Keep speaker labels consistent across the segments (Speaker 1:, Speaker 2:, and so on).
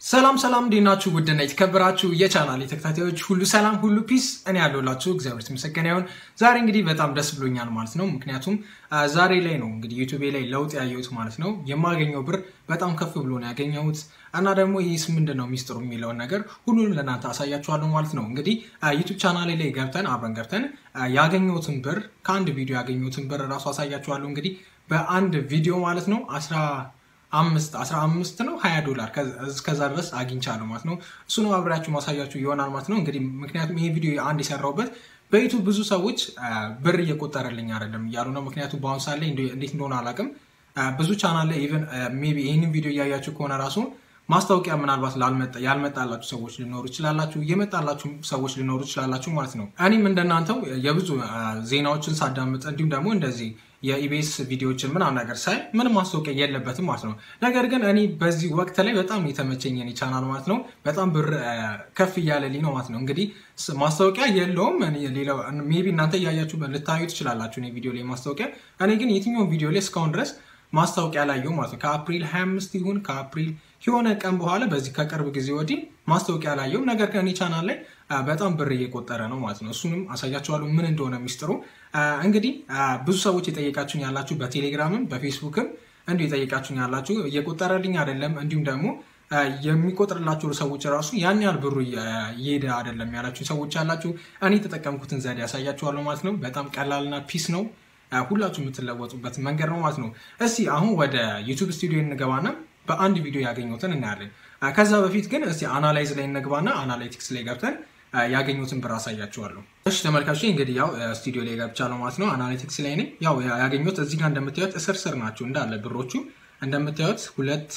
Speaker 1: ሰላም ሰላም እንዴት ናችሁ? ውድና የተከበራችሁ የቻናል ተከታታዮች ሁሉ ሰላም ሁሉ ፒስ፣ እኔ ያለሁላችሁ እግዚአብሔር የተመሰገነ ይሁን። ዛሬ እንግዲህ በጣም ደስ ብሎኛል ማለት ነው። ምክንያቱም ዛሬ ላይ ነው እንግዲህ ዩቱቤ ላይ ለውጥ ያየሁት ማለት ነው። የማገኘው ብር በጣም ከፍ ብሎ ነው ያገኘሁት እና ደግሞ ይህስ ምንድን ነው ሚስጥሩ የሚለውን ነገር ሁሉንም ለእናንተ አሳያችኋለሁ ማለት ነው። እንግዲህ ዩቱብ ቻናሌ ላይ ገብተን አብረን ገብተን ያገኘሁትን ብር ከአንድ ቪዲዮ ያገኘሁትን ብር እራሱ አሳያችኋለሁ። እንግዲህ በአንድ ቪዲዮ ማለት ነው አስራ አምስት አስራ አምስት ነው ሀያ ዶላር እስከዛ ድረስ አግኝቻለሁ ማለት ነው። እሱ ነው አብሬያችሁ ማሳያችሁ ይሆናል ማለት ነው። እንግዲህ ምክንያቱም ይሄ ቪዲዮ አንድ የሰራሁበት በዩቱብ ብዙ ሰዎች ብር እየቆጠረልኝ አይደለም እያሉ ነው። ምክንያቱም በአሁኑ ሰዓት ላይ እንዴት እንደሆነ አላውቅም። ብዙ ቻናል ላይ ኢቨን ሜይ ቢ ይህንን ቪዲዮ እያያችሁ ከሆነ ራሱ ማስታወቂያ ምናልባት ያልመጣላችሁ ሰዎች ሊኖሩ ይችላላችሁ፣ የመጣላችሁ ሰዎች ሊኖሩ ይችላላችሁ ማለት ነው። እኔም እንደናንተው የብዙ ዜናዎችን ሳዳምጥ እንዲሁም ደግሞ እንደዚህ የኢቢኤስ ቪዲዮዎችን ምናምን ነገር ሳይ ምንም ማስታወቂያ የለበትም ማለት ነው። ነገር ግን እኔ በዚህ ወቅት ላይ በጣም የተመቸኝ የኔ ቻናል ማለት ነው በጣም ብር ከፍ እያለልኝ ነው ማለት ነው። እንግዲህ ማስታወቂያ የለውም። ሜይ ቢ እናንተ እያያችሁ ልታዩ ትችላላችሁ እኔ ቪዲዮ ላይ ማስታወቂያ። እኔ ግን የትኛውን ቪዲዮ ላይ እስካሁን ድረስ ማስታወቂያ ላየው ማለት ነው። ከአፕሪል 25 ይሁን ከአፕሪል የሆነ ቀን በኋላ በዚህ ከቅርብ ጊዜ ወዲህ ማስታወቂያ ላየው። ነገር ግን እኔ ቻናል ላይ በጣም ብር እየቆጠረ ነው ማለት ነው። እሱንም አሳያችኋለሁ ምን እንደሆነ ሚስጥሩ። እንግዲህ ብዙ ሰዎች የጠየቃችሁኝ ያላችሁ በቴሌግራምም በፌስቡክም እንዲሁ የጠየቃችሁኝ ያላችሁ እየቆጠረልኝ አይደለም፣ እንዲሁም ደግሞ የሚቆጥርላቸው ሰዎች ራሱ ያን ያህል ብሩ እየሄደ አይደለም ያላችሁ ሰዎች ያላችሁ፣ እኔ የተጠቀምኩትን ዘዴ ያሳያችኋለሁ ማለት ነው። በጣም ቀላልና ፒስ ነው። ሁላችሁ የምትለወጡበት መንገድ ነው ማለት ነው። እስቲ አሁን ወደ ዩቱብ ስቱዲዮ እንገባና በአንድ ቪዲዮ ያገኙትን እናያለን። ከዛ በፊት ግን እስቲ አናላይዝ ላይ እንግባና አናላይቲክስ ላይ ገብተን ያገኙትን ብር አሳያችኋለሁ። እሺ ተመልካቾች እንግዲህ ያው ስቱዲዮ ላይ ገብቻለሁ ማለት ነው። አናሊቲክስ ላይ ነኝ። ያው ያገኙት እዚህ ጋር እንደምታዩት እስር ስር ናቸው እንዳለ ብሮቹ እንደምታዩት ሁለት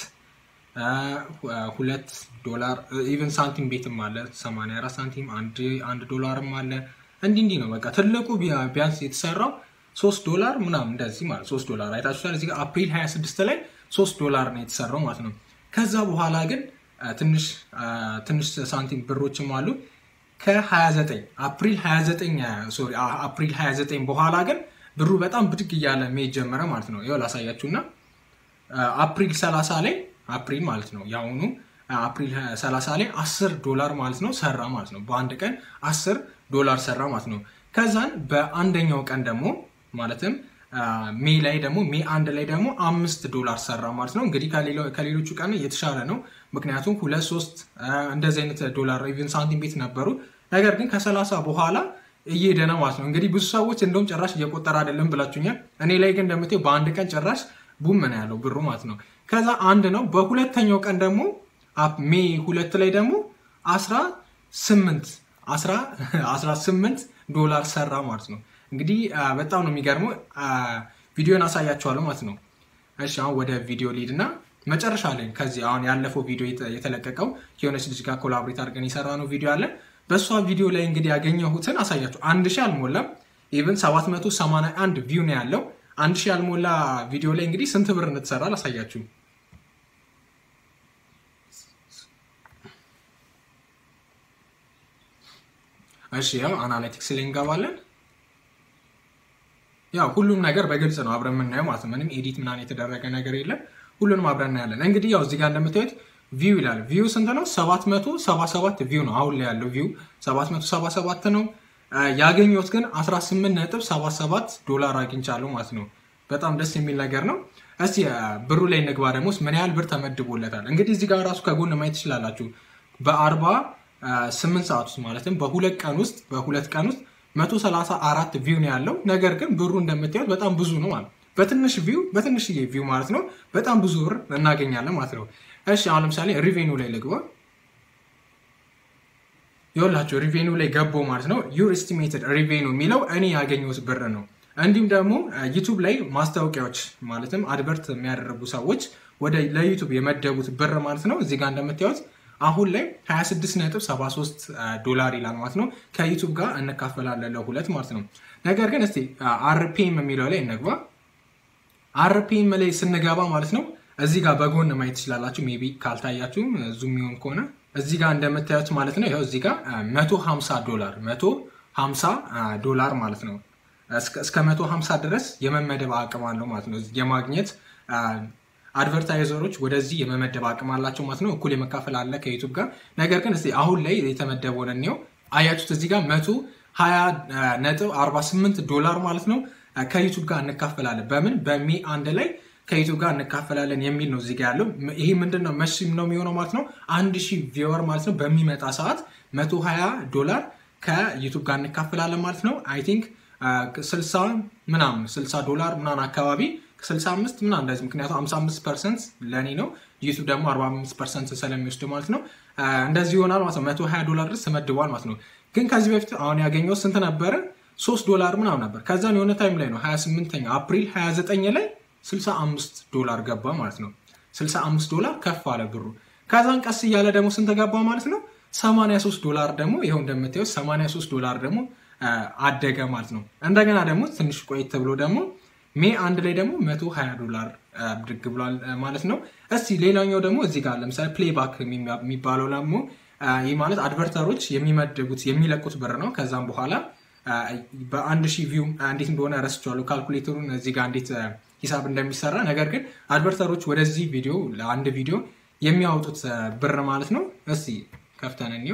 Speaker 1: ሁለት ዶላር ኢቨን ሳንቲም ቤትም አለ 84 ሳንቲም አንድ ዶላርም አለ። እንዲህ እንዲህ ነው በቃ ትልቁ ቢያንስ የተሰራው ሶስት ዶላር ምናምን እንደዚህ ማለት ሶስት ዶላር አይታችኋል። እዚህ ጋር አፕሪል 26 ላይ ሶስት ዶላር ነው የተሰራው ማለት ነው። ከዛ በኋላ ግን ትንሽ ትንሽ ሳንቲም ብሮችም አሉ ከ29 አፕሪል 29 ሶሪ አፕሪል 29 በኋላ ግን ብሩ በጣም ብድግ እያለ መሄድ ጀመረ ማለት ነው። ይኸው ላሳያችሁና አፕሪል 30 ላይ አፕሪል ማለት ነው የአሁኑ አፕሪል 30 ላይ 10 ዶላር ማለት ነው ሰራ ማለት ነው። በአንድ ቀን 10 ዶላር ሰራ ማለት ነው። ከዛን በአንደኛው ቀን ደግሞ ማለትም ሜ ላይ ደግሞ ሜ አንድ ላይ ደግሞ አምስት ዶላር ሰራ ማለት ነው። እንግዲህ ከሌሎቹ ቀን የተሻለ ነው። ምክንያቱም ሁለት ሶስት እንደዚህ አይነት ዶላር ኢቨን ሳንቲም ቤት ነበሩ። ነገር ግን ከሰላሳ በኋላ እየሄደ ነው ማለት ነው። እንግዲህ ብዙ ሰዎች እንደውም ጭራሽ እየቆጠረ አይደለም ብላችሁኛል። እኔ ላይ ግን እንደምታየው በአንድ ቀን ጭራሽ ቡም ነው ያለው ብሩ ማለት ነው። ከዛ አንድ ነው። በሁለተኛው ቀን ደግሞ ሜ ሁለት ላይ ደግሞ አስራ ስምንት አስራ ስምንት ዶላር ሰራ ማለት ነው። እንግዲህ በጣም ነው የሚገርመው። ቪዲዮን አሳያችኋለሁ ማለት ነው። እሺ አሁን ወደ ቪዲዮ ሊድ እና መጨረሻ ላይ ከዚህ አሁን ያለፈው ቪዲዮ የተለቀቀው የሆነች ልጅ ጋር ኮላብሬት አድርገን የሰራ ነው ቪዲዮ አለ። በእሷ ቪዲዮ ላይ እንግዲህ ያገኘሁትን አሳያችሁ። አንድ ሺህ አልሞላም፣ ኢቨን 781 ቪው ነው ያለው። አንድ ሺህ ያልሞላ ቪዲዮ ላይ እንግዲህ ስንት ብር እንድትሰራ አሳያችሁ። እሺ ያው አናሊቲክስ ላይ እንገባለን። ያው ሁሉም ነገር በግልጽ ነው አብረን የምናየው ማለት ነው። ምንም ኤዲት ምናምን የተደረገ ነገር የለም። ሁሉንም አብረን እናያለን። እንግዲህ ያው እዚህ ጋር እንደምታዩት ቪው ይላል። ቪው ስንት ነው? 777 ቪው ነው አሁን ላይ ያለው ቪው 777 ነው። ያገኘሁት ግን 18.77 ዶላር አግኝቻለሁ ማለት ነው። በጣም ደስ የሚል ነገር ነው። እስቲ ብሩ ላይ እንግባ ደግሞ ምን ያህል ብር ተመድቦለታል። እንግዲህ እዚህ ጋር ራሱ ከጎን ማየት ትችላላችሁ። በአርባ ስምንት ሰዓት ውስጥ ማለትም በሁለት ቀን ውስጥ በሁለት ቀን ውስጥ 134 ቪው ነው ያለው። ነገር ግን ብሩ እንደምታዩት በጣም ብዙ ነው ማለት በትንሽ ቪው በትንሽዬ ቪው ማለት ነው በጣም ብዙ ብር እናገኛለን ማለት ነው። እሺ አሁን ለምሳሌ ሪቬኑ ላይ ልግባ። ይኸውላችሁ ሪቬኑ ላይ ገባው ማለት ነው። ዩር ኤስቲሜትድ ሪቬኑ የሚለው እኔ ያገኘሁት ብር ነው። እንዲሁም ደግሞ ዩቱብ ላይ ማስታወቂያዎች ማለትም አድቨርት የሚያደርጉ ሰዎች ወደ ለዩቱብ የመደቡት ብር ማለት ነው እዚህ ጋር እንደምታዩት አሁን ላይ 26.73 ዶላር ይላል ማለት ነው። ከዩቱብ ጋር እንካፈላለን ለሁለት ማለት ነው። ነገር ግን እስቲ አርፒኤም የሚለው ላይ እንግባ። አርፒኤም ላይ ስንገባ ማለት ነው እዚህ ጋር በጎን ማየት ትችላላችሁ። ሜይ ቢ ካልታያችሁ ዙም የሚሆን ከሆነ እዚህ ጋር እንደምታዩት ማለት ነው። ይኸው እዚህ ጋር 150 ዶላር 150 ዶላር ማለት ነው። እስከ 150 ድረስ የመመደብ አቅም አለው ማለት ነው የማግኘት አድቨርታይዘሮች ወደዚህ የመመደብ አቅም አላቸው ማለት ነው። እኩል የመካፈል አለ ከዩቱብ ጋር። ነገር ግን እስኪ አሁን ላይ የተመደበውን እንየው። አያችሁት እዚህ ጋር መቶ ሀያ ነጥብ አርባ ስምንት ዶላር ማለት ነው ከዩቱብ ጋር እንካፈላለን። በምን በሜ አንድ ላይ ከዩቱብ ጋር እንካፈላለን የሚል ነው እዚጋ ያለው። ይሄ ምንድን ነው መቼ ነው የሚሆነው ማለት ነው? አንድ ሺህ ቪወር ማለት ነው በሚመጣ ሰዓት መቶ ሀያ ዶላር ከዩቱብ ጋር እንካፈላለን ማለት ነው። አይ ቲንክ ስልሳ ምናምን ስልሳ ዶላር ምናምን አካባቢ ስልሳ አምስት ምናምን እንደዚህ ምክንያቱም ሀምሳ አምስት ፐርሰንት ለእኔ ነው ዩቱብ ደግሞ አርባ አምስት ፐርሰንት ስለሚወስድ ማለት ነው እንደዚህ ይሆናል ማለት ነው። መቶ ሀያ ዶላር ድረስ ተመድቧል ማለት ነው። ግን ከዚህ በፊት አሁን ያገኘው ስንት ነበረ? ሶስት ዶላር ምናምን ነበር። ከዛን የሆነ ታይም ላይ ነው 28ኛ አፕሪል 29 ላይ 65 ዶላር ገባ ማለት ነው። 65 ዶላር ከፍ አለ ብሩ። ከዛን ቀስ እያለ ደግሞ ስንት ገባ ማለት ነው? 83 ዶላር ደግሞ ይኸው እንደምታዩት 83 ዶላር ደግሞ አደገ ማለት ነው። እንደገና ደግሞ ትንሽ ቆየት ተብሎ ደግሞ ሜ አንድ ላይ ደግሞ 120 ዶላር ብድግ ብሏል ማለት ነው። እስቲ ሌላኛው ደግሞ እዚህ ጋር ለምሳሌ ፕሌይባክ የሚባለው ደግሞ ይህ ማለት አድቨርተሮች የሚመድቡት የሚለቁት ብር ነው። ከዛም በኋላ በአንድ ሺህ ቪው እንዴት እንደሆነ ረስቼዋለሁ ካልኩሌተሩን እዚህ ጋር እንዴት ሂሳብ እንደሚሰራ። ነገር ግን አድቨርተሮች ወደዚህ ቪዲዮ ለአንድ ቪዲዮ የሚያወጡት ብር ማለት ነው። እስቲ ከፍተን እንየው።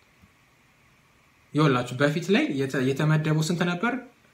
Speaker 1: ይኸውላችሁ በፊት ላይ የተመደበው ስንት ነበር?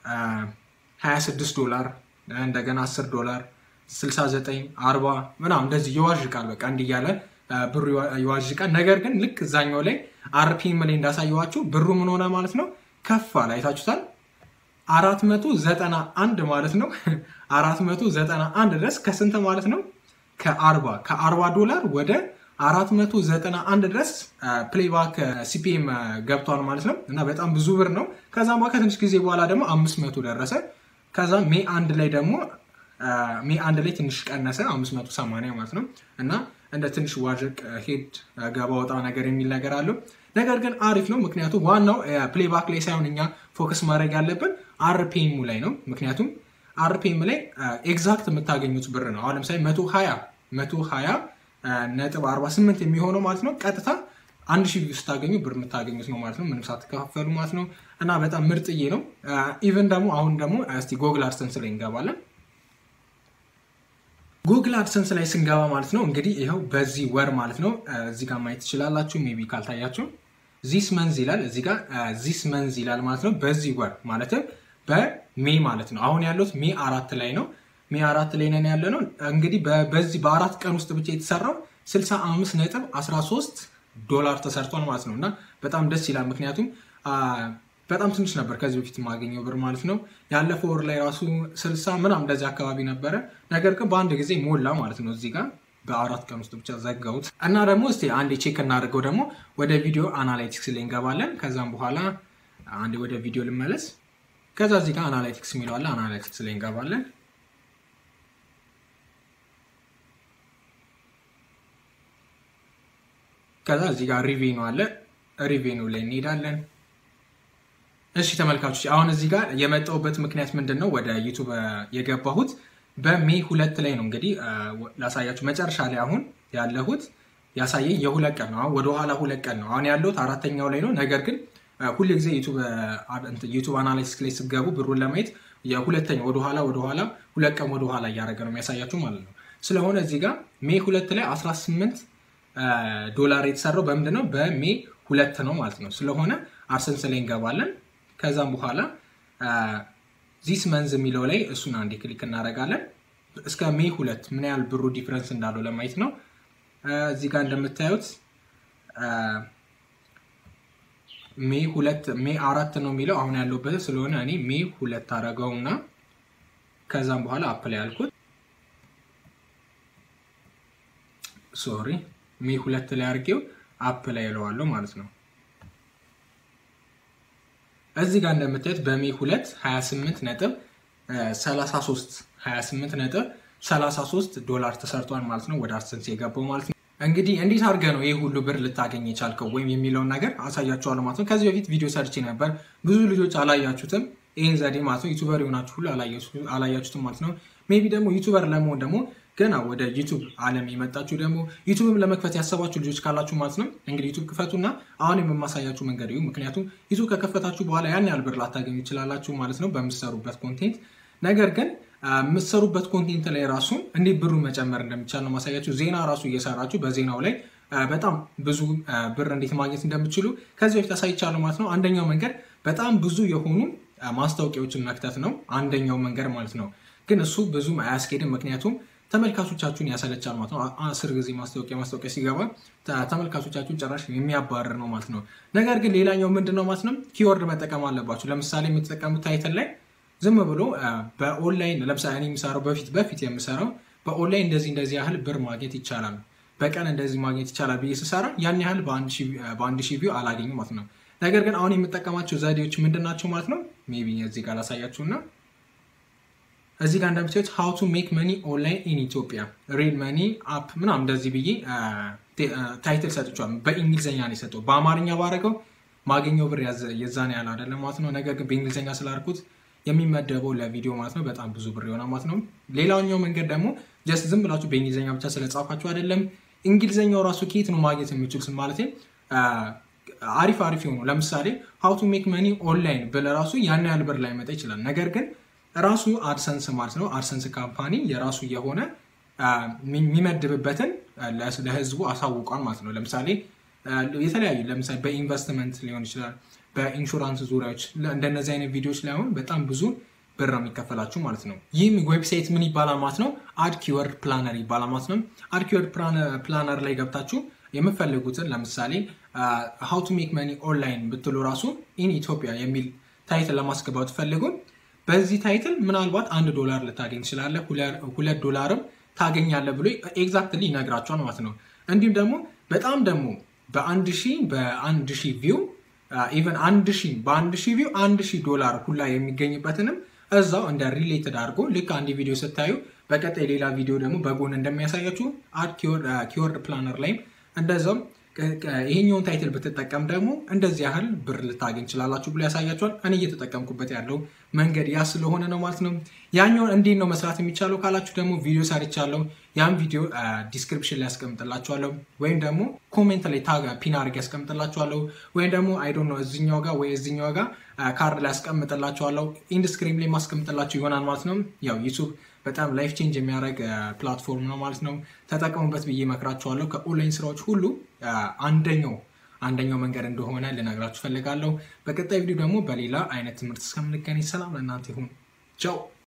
Speaker 1: 26 ዶላር እንደገና 10 ዶላር 69 40 ምናምን እንደዚህ ይዋዥቃል። በቃ እንዲህ እያለ ብሩ ይዋዥቃል። ነገር ግን ልክ እዛኛው ላይ አርፒኤም ላይ እንዳሳየዋችሁ ብሩ ምን ሆነ ማለት ነው ከፍ አለ። አይታችሁታል። አራት መቶ ዘጠና አንድ ማለት ነው። አራት መቶ ዘጠና አንድ ድረስ ከስንት ማለት ነው ከአርባ ከአርባ ዶላር ወደ አራት መቶ ዘጠና አንድ ድረስ ፕሌይባክ ሲፒኤም ገብቷል ማለት ነው። እና በጣም ብዙ ብር ነው። ከዛም በኋላ ከትንሽ ጊዜ በኋላ ደግሞ አምስት መቶ ደረሰ። ከዛ ሜ አንድ ላይ ደግሞ ሜ አንድ ላይ ትንሽ ቀነሰ አምስት መቶ ሰማንያ ማለት ነው እና እንደ ትንሽ ዋዥቅ ሄድ ገባ ወጣ ነገር የሚል ነገር አለው። ነገር ግን አሪፍ ነው። ምክንያቱም ዋናው ፕሌይባክ ላይ ሳይሆን እኛ ፎከስ ማድረግ ያለብን አርፒኤሙ ላይ ነው። ምክንያቱም አርፒኤም ላይ ኤግዛክት የምታገኙት ብር ነው። አሁን ለምሳሌ መቶ ሀያ መቶ ሀያ ነጥብ አርባ ስምንት የሚሆነው ማለት ነው ቀጥታ አንድ ሺህ ቪው ስታገኙ ብር የምታገኙት ነው ማለት ነው፣ ምንም ሳትከፋፈሉ ማለት ነው። እና በጣም ምርጥዬ ነው። ኢቨን ደግሞ አሁን ደግሞ እስቲ ጎግል አድሰንስ ላይ እንገባለን። ጉግል አድሰንስ ላይ ስንገባ ማለት ነው እንግዲህ ይኸው በዚህ ወር ማለት ነው እዚህ ጋር ማየት ትችላላችሁ። ሜይ ቢ ካልታያችሁ ዚስ መንዝ ይላል እዚህ ጋር ዚስ መንዝ ይላል ማለት ነው። በዚህ ወር ማለትም በሜ ማለት ነው። አሁን ያሉት ሜ አራት ላይ ነው። ሜ አራት ላይ ነን ያለ ነው። እንግዲህ በዚህ በአራት ቀን ውስጥ ብቻ የተሰራው 65 ነጥብ 13 ዶላር ተሰርቷል ማለት ነው እና በጣም ደስ ይላል። ምክንያቱም በጣም ትንሽ ነበር ከዚህ በፊት የማገኘው ብር ማለት ነው። ያለፈው ወር ላይ ራሱ 60 ምናምን እንደዚህ አካባቢ ነበረ። ነገር ግን በአንድ ጊዜ ሞላ ማለት ነው። እዚህ ጋር በአራት ቀን ውስጥ ብቻ ዘጋሁት እና ደግሞ እስኪ አንድ ቼክ እናደርገው ደግሞ ወደ ቪዲዮ አናላይቲክስ ላይ እንገባለን። ከዛም በኋላ አንድ ወደ ቪዲዮ ልመለስ። ከዛ እዚህ ጋር አናላይቲክስ የሚለዋለ አናላይቲክስ ላይ እንገባለን። ከዛ እዚህ ጋር ሪቬኑ አለ። ሪቬኑ ላይ እንሄዳለን። እሺ ተመልካቾች፣ አሁን እዚህ ጋር የመጣሁበት ምክንያት ምንድን ነው? ወደ ዩቱብ የገባሁት በሜ ሁለት ላይ ነው። እንግዲህ ላሳያችሁ መጨረሻ ላይ አሁን ያለሁት ያሳየኝ የሁለት ቀን ነው። አሁን ወደኋላ ሁለት ቀን ነው። አሁን ያለሁት አራተኛው ላይ ነው። ነገር ግን ሁል ጊዜ ዩቱብ አናሊሲስ ላይ ስገቡ ብሩን ለማየት የሁለተኛው ወደኋላ ወደኋላ ሁለት ቀን ወደኋላ እያደረገ ነው የሚያሳያችሁ ማለት ነው። ስለሆነ እዚህ ጋር ሜ ሁለት ላይ 18 ዶላር የተሰራው በምንድን ነው? በሜ ሁለት ነው ማለት ነው። ስለሆነ አርሰንስ ላይ እንገባለን። ከዛም በኋላ ዚስ መንዝ የሚለው ላይ እሱን አንዴ ክሊክ እናደርጋለን። እስከ ሜ ሁለት ምን ያህል ብሩ ዲፍረንስ እንዳለው ለማየት ነው። እዚህ ጋር እንደምታዩት ሜ ሁለት ሜ አራት ነው የሚለው አሁን ያለበት ስለሆነ እኔ ሜ ሁለት አደረገውና ከዛም በኋላ አፕላይ ያልኩት ሶሪ ሜ ሁለት ላይ አድርጌው አፕላይ እለዋለሁ ማለት ነው። እዚህ ጋር እንደምታዩት በሜ ሁለት 28 ነጥብ 33 28 ነጥብ 33 ዶላር ተሰርቷል ማለት ነው። ወደ አድሰንስ የገባው ማለት ነው። እንግዲህ እንዴት አድርገህ ነው ይህ ሁሉ ብር ልታገኝ የቻልከው ወይም የሚለውን ነገር አሳያችኋለሁ ማለት ነው። ከዚህ በፊት ቪዲዮ ሰርቼ ነበር። ብዙ ልጆች አላያችሁትም ይህን ዘዴ ማለት ነው። ዩቱበር የሆናችሁ ሁሉ አላያችሁትም ማለት ነው። ሜቢ ደግሞ ዩቱበር ለመሆን ደግሞ ገና ወደ ዩቱብ ዓለም የመጣችሁ ደግሞ ዩቱብም ለመክፈት ያሰባችሁ ልጆች ካላችሁ ማለት ነው እንግዲህ ዩቱብ ክፈቱና አሁን የማሳያችሁ መንገድ ይሁ። ምክንያቱም ዩቱብ ከከፈታችሁ በኋላ ያን ያህል ብር ላታገኙ ይችላላችሁ ማለት ነው በምትሰሩበት ኮንቴንት። ነገር ግን የምትሰሩበት ኮንቴንት ላይ ራሱ እንዴት ብሩ መጨመር እንደሚቻል ነው ማሳያችሁ። ዜና ራሱ እየሰራችሁ በዜናው ላይ በጣም ብዙ ብር እንዴት ማግኘት እንደምችሉ ከዚህ በፊት አሳይቻለሁ ማለት ነው። አንደኛው መንገድ በጣም ብዙ የሆኑ ማስታወቂያዎችን መክተት ነው፣ አንደኛው መንገድ ማለት ነው። ግን እሱ ብዙም አያስኬድም፣ ምክንያቱም ተመልካቾቻችሁን ያሰለቻል ማለት ነው። አስር ጊዜ ማስታወቂያ ማስታወቂያ ሲገባ ተመልካቾቻችሁን ጭራሽ የሚያባርር ነው ማለት ነው። ነገር ግን ሌላኛው ምንድን ነው ማለት ነው፣ ኪወርድ መጠቀም አለባችሁ። ለምሳሌ የምትጠቀሙት ታይትል ላይ ዝም ብሎ በኦንላይን ለምሳሌ እኔ የምሰራው በፊት በፊት የምሰራው በኦንላይን እንደዚህ እንደዚህ ያህል ብር ማግኘት ይቻላል፣ በቀን እንደዚህ ማግኘት ይቻላል ብዬ ስሰራ ያን ያህል በአንድ ሺህ ቪው አላገኝም ማለት ነው። ነገር ግን አሁን የምጠቀማቸው ዘዴዎች ምንድን ናቸው ማለት ነው። ሜይ ቢ እዚህ ጋር ላሳያችሁና እዚህ ጋር እንደምታዩት ሃው ቱ ሜክ መኒ ኦንላይን ኢን ኢትዮጵያ ሪል መኒ አፕ ምናምን እንደዚህ ብዬ ታይትል ሰጥቼዋለሁ። በእንግሊዝኛ ነው የሰጠው። በአማርኛ ባረገው ማገኘው ብር የዛን ያህል አይደለም ማለት ነው። ነገር ግን በእንግሊዝኛ ስላልኩት የሚመደበው ለቪዲዮ ማለት ነው በጣም ብዙ ብር ይሆናል ማለት ነው። ሌላኛው መንገድ ደግሞ ጀስት ዝም ብላችሁ በእንግሊዝኛ ብቻ ስለጻፋችሁ አይደለም። እንግሊዝኛው ራሱ ከየት ነው ማግኘት የሚችል ማለት አሪፍ አሪፍ የሆኑ ለምሳሌ ሃው ቱ ሜክ መኒ ኦንላይን ብለህ ራሱ ያን ያህል ብር ላይ መጣ ይችላል። ነገር ግን ራሱ አድሰንስ ማለት ነው አድሰንስ ካምፓኒ የራሱ የሆነ የሚመድብበትን ለህዝቡ አሳውቋል ማለት ነው። ለምሳሌ የተለያዩ ለምሳሌ በኢንቨስትመንት ሊሆን ይችላል፣ በኢንሹራንስ ዙሪያዎች እንደነዚህ አይነት ቪዲዮዎች ላይ አሁን በጣም ብዙ ብር ነው የሚከፈላችሁ ማለት ነው። ይህም ዌብሳይት ምን ይባላል ማለት ነው? አድ ኪወርድ ፕላነር ይባላል ማለት ነው። አድ ኪወርድ ፕላነር ላይ ገብታችሁ የምፈልጉትን ለምሳሌ ሃው ቱ ሜክ መኒ ኦንላይን ብትሉ ራሱ ኢን ኢትዮጵያ የሚል ታይትል ለማስገባት ፈልጉን በዚህ ታይትል ምናልባት አንድ ዶላር ልታገኝ ትችላለህ፣ ሁለት ዶላርም ታገኛለህ ብሎ ኤግዛክትሊ ይነግራቸዋል ማለት ነው። እንዲሁም ደግሞ በጣም ደግሞ በአንድ ሺህ በአንድ ሺህ ቪው ኢቨን አንድ ሺህ በአንድ ሺህ ቪው አንድ ሺህ ዶላር ሁላ የሚገኝበትንም እዛው እንደ ሪሌትድ አድርጎ ልክ አንድ ቪዲዮ ስታዩ በቀጣይ ሌላ ቪዲዮ ደግሞ በጎን እንደሚያሳያችሁ አድ ኪወርድ ፕላነር ላይም እንደዛው ይሄኛውን ታይትል ብትጠቀም ደግሞ እንደዚህ ያህል ብር ልታገኝ ትችላላችሁ ብሎ ያሳያችኋል። እኔ እየተጠቀምኩበት ያለው መንገድ ያ ስለሆነ ነው ማለት ነው። ያኛውን እንዴት ነው መስራት የሚቻለው ካላችሁ ደግሞ ቪዲዮ ሰርቻለሁ። ያን ቪዲዮ ዲስክሪፕሽን ላይ ያስቀምጥላችኋለሁ፣ ወይም ደግሞ ኮሜንት ላይ ታግ ፒን አድርጌ ያስቀምጥላችኋለሁ፣ ወይም ደግሞ አይዶ ነው እዚኛው ጋር ወይ እዚኛው ጋር ካርድ ላይ ያስቀምጥላችኋለሁ። ኢንድስክሪም ላይ ማስቀምጥላችሁ ይሆናል ማለት ነው። ያው ዩቱብ በጣም ላይፍ ቼንጅ የሚያደርግ ፕላትፎርም ነው ማለት ነው። ተጠቀሙበት ብዬ እመክራችኋለሁ። ከኦንላይን ስራዎች ሁሉ አንደኛው አንደኛው መንገድ እንደሆነ ልነግራችሁ ፈልጋለሁ። በቀጣይ ቪዲዮ ደግሞ በሌላ አይነት ትምህርት እስከምንገናኝ ሰላም ለእናንተ ይሁን። ቻው